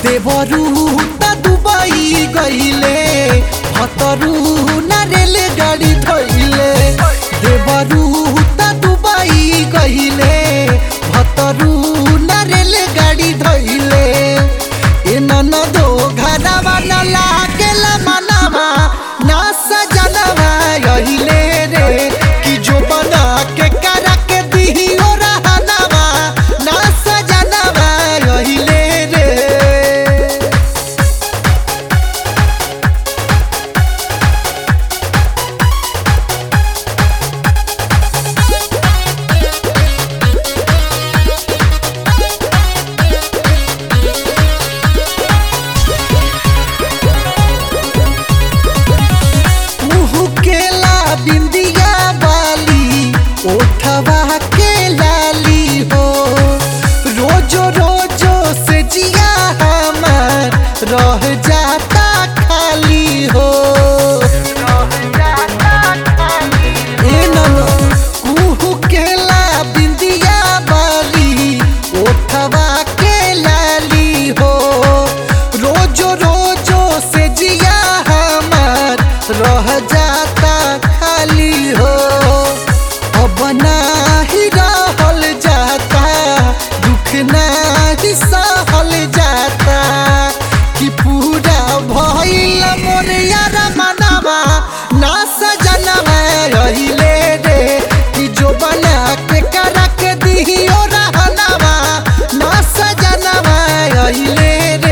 देवरू त दुबई गइले हतरू न रेलगाड़ी धइले देवरू त दुबई गइले हतरू न रेलगाड़ी धइले ए ननदो घरवा न लागेला मनवा ना सजनवा गइले रे कि जो बना के करा के दिहियो रहनवा ना सजनवा गइले रे मुँह केला बिंदिया वाली ओठवा के लाली हो रोजो रोजो से जिया हमार रह जाता खाली हो ए ननो, मुँह केला बिंदिया वाली ओठवा के लाली हो रोजो रोजो से जिया हमार रह जाता खाली हो अब नाही रहल जाता दुख नाही सहल जाता कि पूरा भइल मोर यार मनवा ना सजनवा रहिले रे कि जो बना के करा के दिहियो रहनवा ना सजनवा रहिले रे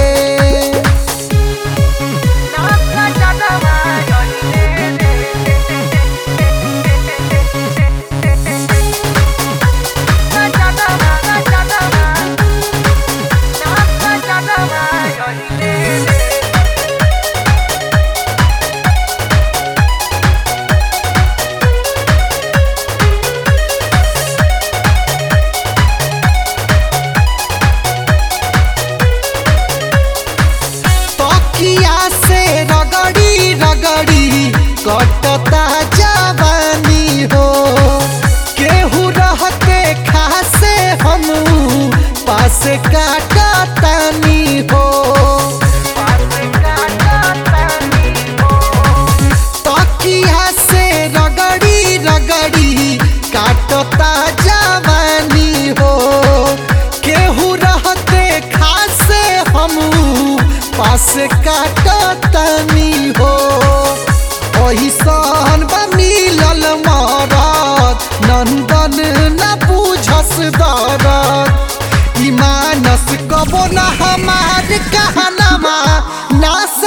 तकिया से रगड़ी रगड़ी कटता जवानी हो केहू रहते खासे हम पास काटतानी हो तकिया से रगड़ी रगड़ी काटता जवानी हो केहू रहते खासे हम पास काटतनी हो ओहिसन बा मिलल मरद नंदन न बुझस दरद ई मानस कबो न हमार कहनमा ना